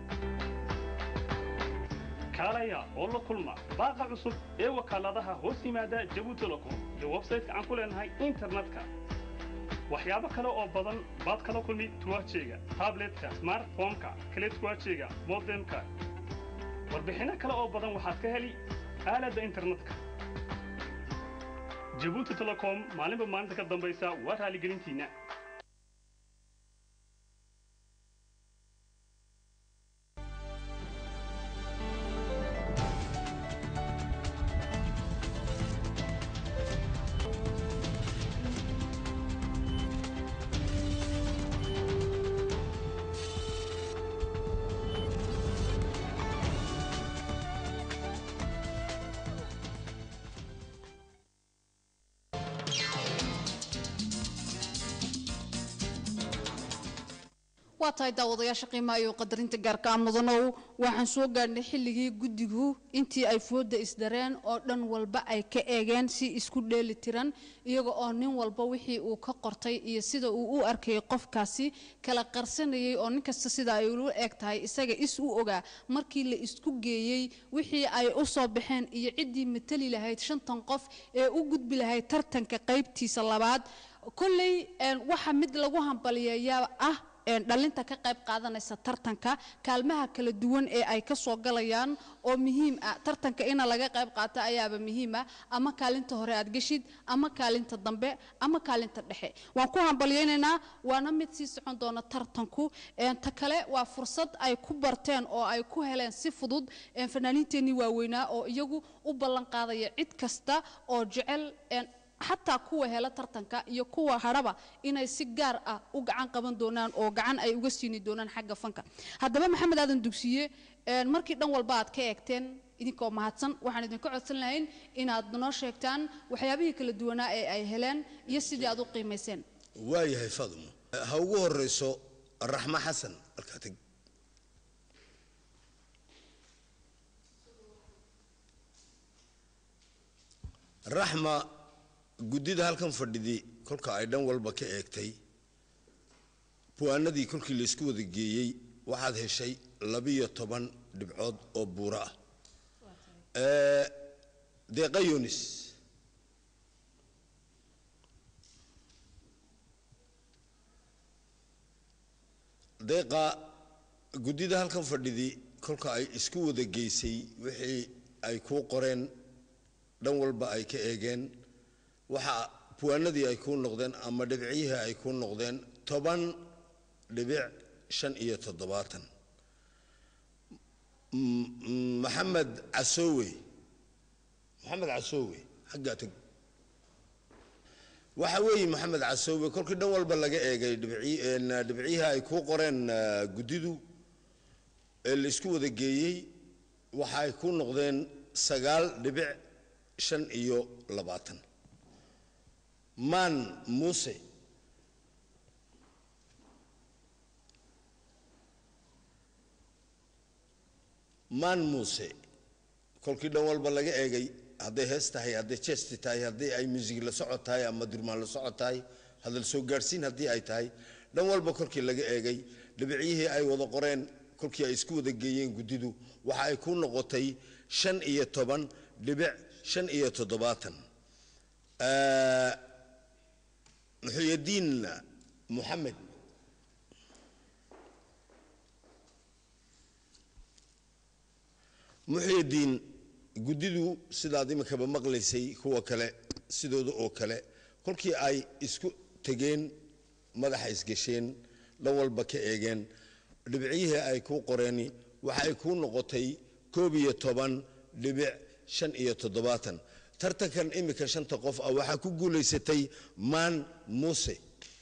K: kaalaya oo la kulma baaqa cusub ee wakaaladaha hoos yimaada jabu telecom iyo websayte-ka aan ku leenahay internetka waxyaabo kale oo badan baad kala kulmi tuwaajeyga tabletka smartphoneka kale tuwaajeyga modemka warbixinno kale oo badan waxaad ka heli aaladda internetka jabuuti telecom maalinba maalinta ka dambaysa waa raaligelintiinna
B: waa tahay daawadayaasha qiimaha iyo qadarinta gaarka ah mudanow waxaan soo gaadhnay xilligii guddigu intii ay fooda isdareen oo dhan walba ay ka eegeen si isku dheeli tiran iyaga oo nin walba wixii uu ka qortay iyo sida uu u arkayay qofkaasi kala qarsanayay oo nin kasta sida ay ula eg tahay isaga is u ogaa markii la isku geeyey wixii ay u soo baxeen iyo ciddii matali lahayd shantan qof ee u gudbi lahayd tartanka qaybtiisa labaad kolley waxa mid lagu hambaliyeeyaa ah dhalinta ka qayb qaadanaysa tartanka kaalmaha kala duwan ee ay ka soo galayaan oo muhiim ah tartanka ina laga qayb qaato ayaaba muhiim ah ama kaalinta hore aad geshid ama kaalinta dambe ama kaalinta dhexe waan ku hambalyaynaynaa waana mid sii socon doona tartanku ta kale waa fursad ay ku barteen oo ay ku heleen si fudud fanaaniinteennii waaweynaa oo iyagu u ballan qaadaya cid kasta oo jecel xataa kuwa hela tartanka iyo kuwa hadhaba inay si gaar ah u gacan qaban doonaan oo gacan ay uga siini doonaan xagga fanka haddaba maxamed aadan dugsiye markii dhan walba aad ka eegteen idinkoo mahadsan waxaan idinka codsan lahayn inaad noo sheegtaan waxyaabihii kala duwanaa ee ay heleen iyo sidii aad u qiimayseen
G: waayahay fadmo ha ugu horeyso raxmo xasan halkaa teg raxma guddida halkan fadhidi kolka ay dhan walba ka eegtay buwaanadii kolkii laysku wada geeyey waxaad heshay labiyo toban dhibcood oo buuro ah deeqa yunis deeqa guddida halkan fadhidi kolka ay isku wada geysay wixii ay kuu qoreen dhan walba ay ka eegeen waxa buwaanadii ay kuu noqdeen ama dhibciyihii ay kuu noqdeen toban dhibic shan iyo toddobaatan maxamed casoowe maxamed casoowe xaggaa teg waxa weeye maxamed casoowe kolkii dhan walba laga eegay dhibciyihii ay kuu qoreen guddidu ee la isku wada geeyey waxa ay kuu noqdeen sagaal dhibic shan iyo labaatan maan muuse maan muuse kolkii dhan walba laga eegay hadday hees tahay hadday jesti tahay haddii ay muusig la socod tahay ama durmaan la socod tahay hadal soo gaadhsiin haddii ay tahay dhan walba kolkii laga eegay dhibicyihii ay wada qoreen kolkii ay isku wada geeyeen guddidu waxa ay ku noqotay shan iyo toban dhibic shan iyo toddobaatan muxuyadiin moxamed muxuyadiin guddidu sidaad iminkaba maqlaysay kuwa kale sidooda oo kale kolkii ay isku tegeen madaxa isgasheen dhan walba ka eegeen dhibicyihii ay kuu qoreeni waxa ay kuu noqotay koob iyo toban dhibic shan iyo toddobaatan tartankan iminka shanta qof ah waxaa ku guulaysatay maan muuse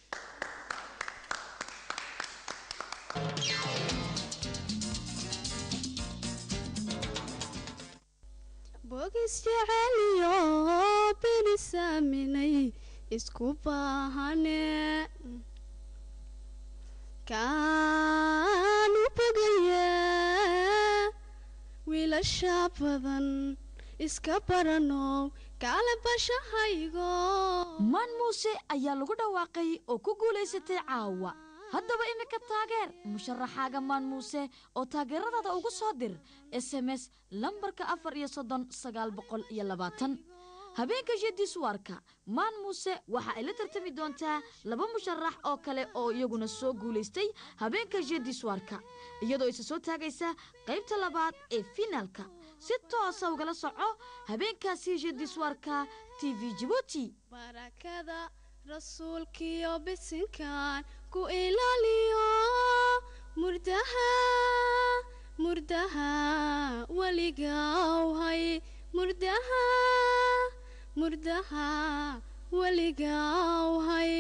M: bogis jeceliyo benisaaminay isku baahane kaanu bogaye wiilasha badan iska baranow kaale bashahaygo
C: maan muuse ayaa lagu dhawaaqay oo ku guulaysatay caawa haddaba iminka taageer musharaxaaga maan muuse oo taageeradaada ugu soo dir s m s lambarka afar iyo soddon sagaal boqol iyo labaatan habeenka jediswarka maan muuse waxa ay la tartami doontaa laba musharax oo kale oo iyaguna soo guulaystay habeenka jediswarka iyadoo isa soo taagaysa qaybta labaad ee finaalka si toosa ugala soco habeenkaasi jediswarka t v jibuuti
M: barakada rasuulkiyo bisinkan ku ilaaliyo murdaha murdaha weligawhay murdaha murdaha weligawhay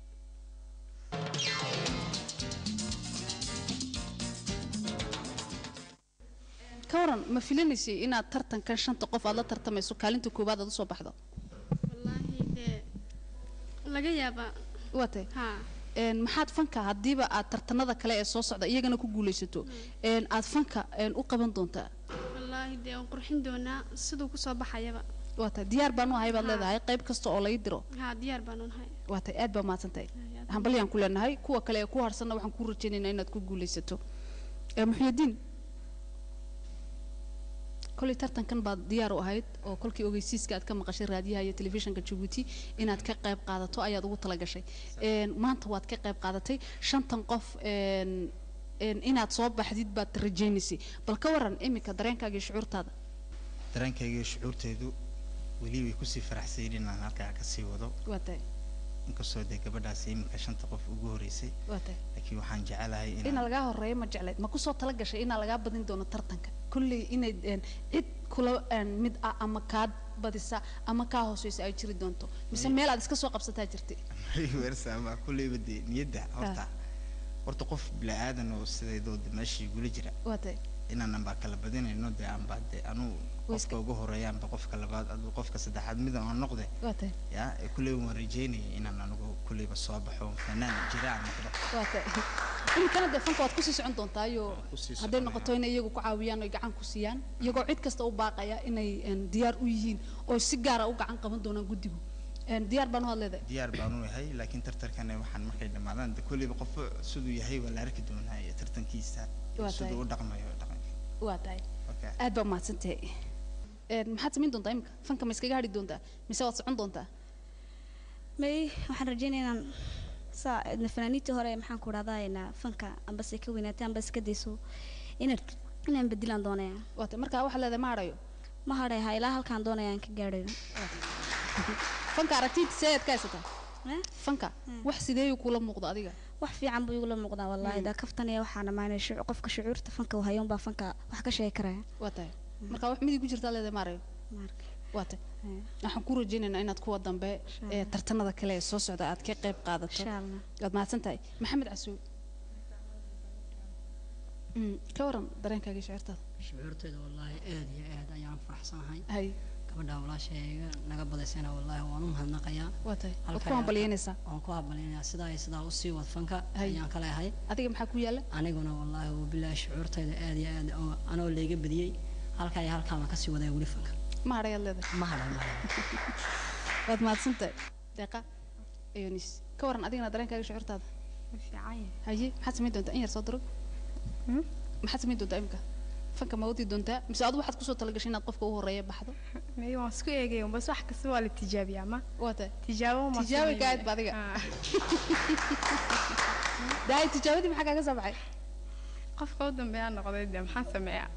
B: ka waran ma filinaysay inaad tartankan shanta qof aad la tartamayso kaalinta koowaad aad usoo baxdo
M: wallaahi dee laga yaabaa
B: waatay
M: haa
B: een maxaad fanka haddiiba aad tartanada kale ee soo socda iyagana ku guulaysato een aad fanka een u qaban doontaa
M: wallaahi dee waan qurxin doonaa siduu kusoo baxayaba
B: waatay diyaar baan u ahay baad leedahay qayb kasta oo laga diro
M: haa diyaar baan unahay
B: waatay aad baa mahadsantahay hambalyaan ku leenahay kuwa kale ee ku harsanna waxaan ku rajaynaynaa inaad ku guulaysato ee muxyidiin kolay tartankan baad diyaar u ahayd oo kolkii ogeysiiska aad ka maqashay raadiyaha iyo telefishinka jabuuti inaad ka qayb qaadato ayaad ugu talagashay een maanta waad ka qayb qaadatay shantan qof een een inaad soo baxdid baad rajaynaysay bal ka waran iminka dareenkaaga iyo shucuurtaada
N: dareenkayga iyo shucuurtaydu weli way kusii faraxsayin inaan halkaa kasii wado
B: waa tahay
N: inkastoo dee gabadhaasi iminka shanta qof ugu horeysay
B: waa tahay
N: laakiin waxaan jecelahay
B: ina
N: inaan
B: lagaa horeeyo ma jeclayd ma kusoo tala gashay inaa lagaa badin doono tartanka kolley inay een, cid kula een, mid ah ama kaa badisa ama kaa hooseysa ay jiri doonto mise meel aad iska soo qabsataa jirtay
N: weersaama kulleyba dee niyadda horta horta qof bilaadan oo sidaydoo de meesha igula jira
B: waa tahay
N: inaan anbaa kala badinayno dee anbaa dee anuu qofka ugu horeeya anba qofka labaad aduu qofka saddexaad midan aan noqde
B: waa tahay
N: yaa ee kulleyba waan rajeynaya inaan anigu kulleyba soo baxo fanaan jira aan noqdo
B: waa tahay iminkana dee fanka waad kusii socon doontaayoo
N: kusii
B: hadday
N: soconaya.
B: noqoto inay iyagu ku caawiyaan oy gacan ku siiyaan iyagoo cid kasta u baaqaya inay een, diyaar u yihiin oo si gaara u gacan qaban doonaan guddigu Een, diyaar baan u had leedahay
N: diyaar baan u yahay laakiin tartankana waxaan markay dhammaadaan de kulleyba qofba siduu yahay waa la arki doonaa iyo tartankiisa iyo
B: Waa
N: siduu
B: tahay.
N: u dhaqmayo dhaqanka
B: waa tahay
N: Okay.
B: aad baa mahadsantahay Een, maxaad samayn doontaa imika fanka ma iskaga hadhi doontaa mise waad socon doontaa
F: may waxaan rajeynaya inaan saa idna fanaaniintii hore maxaan ku dhahdaa fanka ambase ka weynaatay ambase ka dayso inaan inaan bedilaan doonaya
B: waata markaa waxaa leedahay ma hadhayo
F: ma hadhay ha ilaa halkaan doonaya aan ka gaadhayo
B: fanka aragtid see aad ka haysataa fanka wax sideeyuu kula muuqda adiga
F: wax fiican buu igula muuqdaa wallaahi daa kaftanaya waxaan amaanay shucu- qofka shucuurta fanka uu hayoon baa fanka wax ka sheegi karaya
B: waa tahay marka wax midi ku jirtaa leedahay ma harayo waa tahay waxaan ku rajaynaynaa inaad kuwa dambe ee tartanada kale ee soo socda aad ka qayb qaadato
F: Insha Allah.
B: waad mahadsan tahay maxamed casuul Mm, ka waran dareenkaaga iyo shucuurtaada
O: shucuurtayda wallaahi aad iyo aad ayaan faraxsanahay
B: hay
L: gabadha walaashayga naga badaysana wallaahi waan u mahadnaqayaa
B: waa tahay waad ku
L: Halkaa-
B: hambalyeynaysaa
L: waan ku hambalyeynaya sidaa iyo sidaa usii wad fanka ayaan ka leehay
B: adiga maxaa ku yaala
L: aniguna wallaahi wabilaahi shucuurtayda aad iyo aad oo- anoo layga badiyey halkaa iyo halkaa baan kasii wadaa weli fanka
B: ma hadhayaad leedahay
L: ma hadhay ma hadhay
B: waad mahadsantahay deeqa ayonis ka waran adigana dareenkaaga shucuurtaada haye maxaad samayn doontaa in yar soo duro maxaad samayn doontaa imika fanka ma wadi doontaa mise adigu waxaad kusoo talagashay inaad qofka u horeeya baxdo
J: may waan isku eegaya bas wax kasta waa la tijaabiyaa ma
B: waa tahay
J: tijaabo ma
B: tijaabi gaad ba adiga daay tijaabadii maxaa kaaga soo baxay
J: qofka u dambeeyaa noqday dee maxaan sameeyaa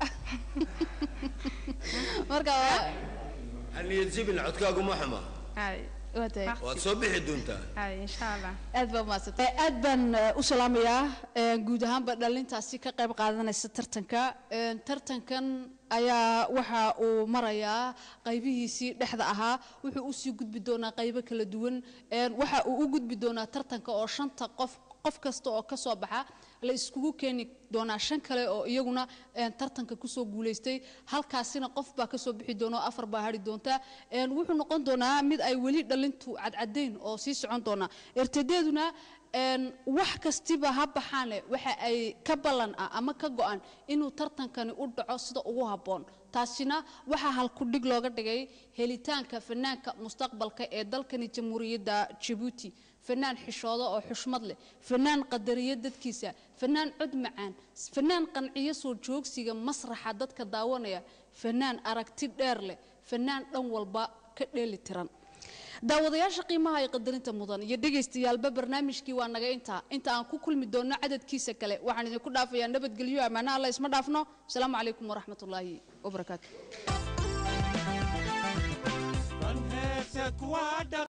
B: marka waa
G: haniyad jibin codkaagu ma xuma
J: hay
B: waa tahay
G: waad soo bixi doontaa
J: hay insha allah
B: aad baa umahadsantay aad baan eh, u salaamayaa eh, guud ahaanba dhalintaasi ka qayb qaadanaysa tartanka Eh, tartankan ayaa waxa uu marayaa qaybihiisii dhexda ahaa wuxuu usii gudbi doonaa qaybo kala duwan Eh, waxa uu u gudbi doonaa tartanka oo shanta qof qof kasta oo ka soo baxa la iskugu keeni doonaa shan kale oo iyaguna eh, tartanka kusoo guulaystay halkaasina qof baa kasoo bixi doona oo afar baa hari doonta Eh, wuxuu noqon doonaa mid ay weli dhalintu cadcadeyn oo sii socon doona ertadeeduna een, wax kastiba ha baxaane waxa ay ka ballan ah ama ka go-an inuu tartankani u dhaco sida ugu habboon taasina waxaa halkudhig looga dhigay helitaanka fanaanka mustaqbalka ee dalkani jamhuuriyadda jabuuti fanaan xishooda oo xushmad leh fanaan qadariya dadkiisa fanaan cod macaan fanaan qanciyo soo joogsiga masraxa dadka daawanaya fanaan aragti dheer leh fanaan dhan walba ka dheeli tiran daawadayaasha qiimaha iyo qadarinta mudan iyo dhegaystayaalba barnaamijkii waa naga intaa inta aan ku kulmi doonno cadadkiisa kale waxaan idinku dhaafayaa nabadgelyo ammaanaha alla isma dhaafno asalaamu calaykum waraxmatullaahi wabarakaatu
A: Van heerset waa dhaq